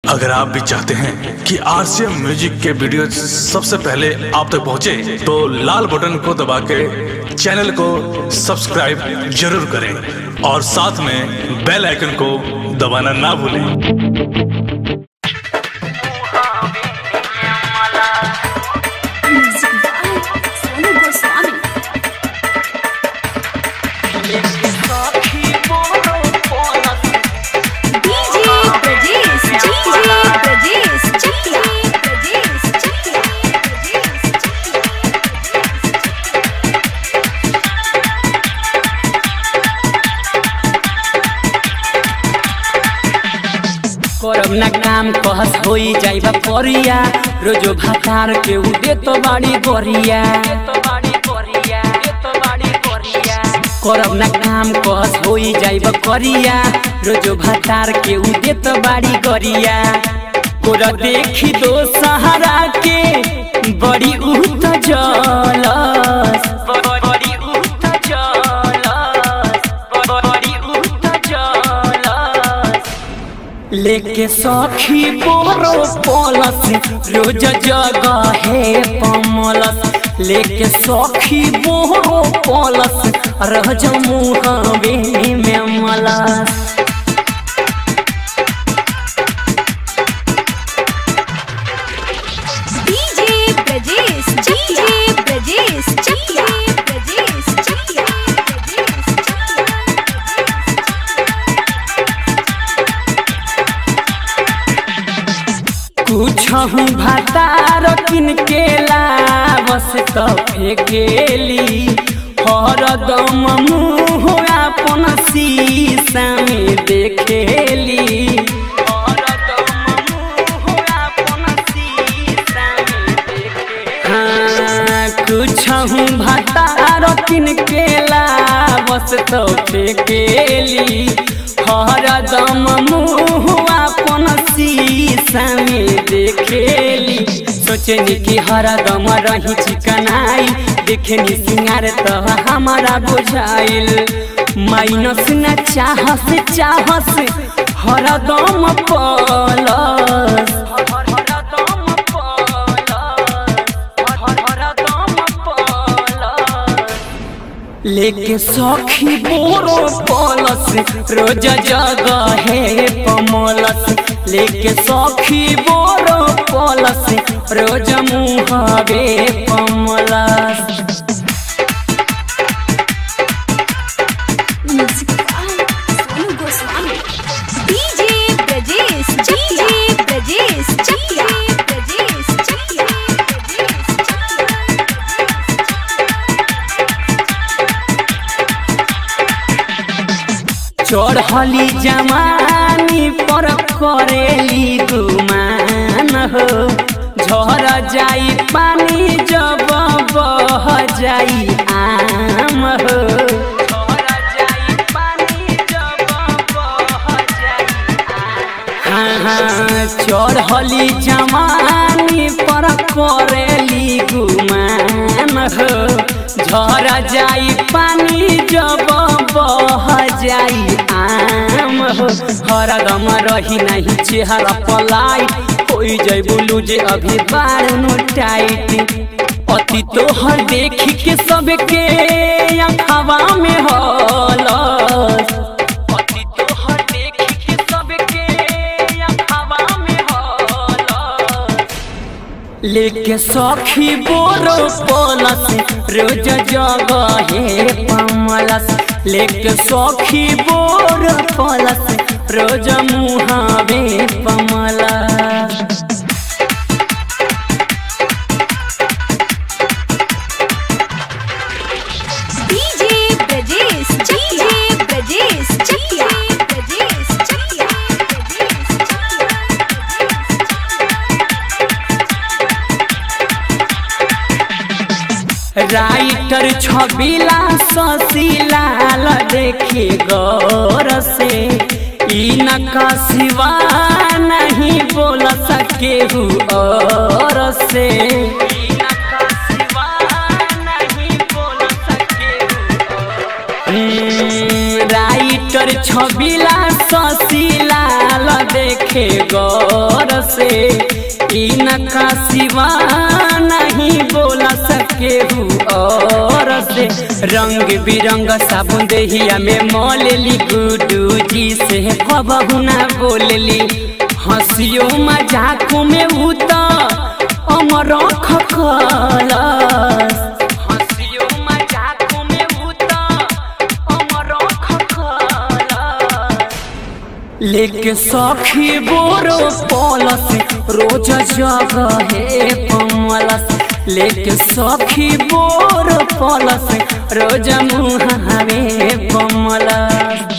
अगर आप भी चाहते हैं कि आरसीएम म्यूजिक के वीडियो सबसे पहले आप तक पहुंचे, तो लाल बटन को दबा के चैनल को सब्सक्राइब जरूर करें और साथ में बेल आइकन को दबाना ना भूलें Music by Sonu Goswami. DJ Brajesh, DJ Brajesh, Chakla, Brajesh, Chakla, Brajesh, करब ना काम कहस होई जाइबा परिया रोजो भातार के उदे तो बाड़ी गोरिया करब ना काम कहस होई जाइबा करिया रोजो भातार के उदे तो बाड़ी गोरिया कोरा देखी दो सहारा के बड़ी उत जलस बड़ी उत जलस बड़ी उत जलस लेके सखी बोरो पलस रोज जगह है पमलस लेके सखी बोरो पलस रह मुहवे में मलस DJ Brajesh, DJ Brajesh, Chakla, Brajesh, Chakla, Brajesh, कुछ हूँ भातार किन के लावस तो फेकेली हरदम मुँह अपन शीशा में देखेली हरदम मुँह अपन शीशा में देखेली। हाँ, कुछ हूँ भातार किन के लावस तो फेकेली हरदम मुँह अपन शीशा में देखेली सोचनी कि हरदम रही चिकनाई देखनी सिंगार तो हमारा बुझाइल माइनस न चाहस चाहस हरदम पलस हरदम लेके सखी बोरो पलस रोज जगह है पमलस लेके सखी बोरो पलस रोज मुहबे पमलस Music by Sonu Goswami. DJ Brajesh, DJ Brajesh, Chakla, Brajesh, Chakla, Brajesh, चढ़ली जमानी पर करेली गुमान हो झर जाई पानी जब बह जाई आम हो हाँ हाँ चढ़ली जमानी पर करेली गुमान हो झर जाई पानी जब बह जाई आम हो हरदम रही नहीं चेहरा पलाई कोई जय बोलू जे अभी बार नो टाइट अति तोहर देखी के सबके अखवा में हलस अति तोहर देखी के सबके अखवा में हलस लेके सखी बोरो पलस रोज जगह है पमलस लेके सखी बोरो पलस रोज मुहावे पमलस DJ Brajesh, DJ Brajesh, Chakla, Brajesh, Chakla, Brajesh, Chakla, writer Chhabila Sasilal देखे गौर से ई नका सिवा नहीं बोल सके और से राइटर छबिला ससीलाल देखे गौर इनका सिवा नहीं बोला सके और से रंग बिरंग साबुन देहिया में मोलेली गुडू जी से कबहू ना बोलेली हंसियो मजाक में उता अमर खखलस हंसियो मजाक में उता अमर खखलस लेके सखी बोरो पलस रोज जगहे कमलस लेके सखी बोरो पलस रोज मुहावे कमलस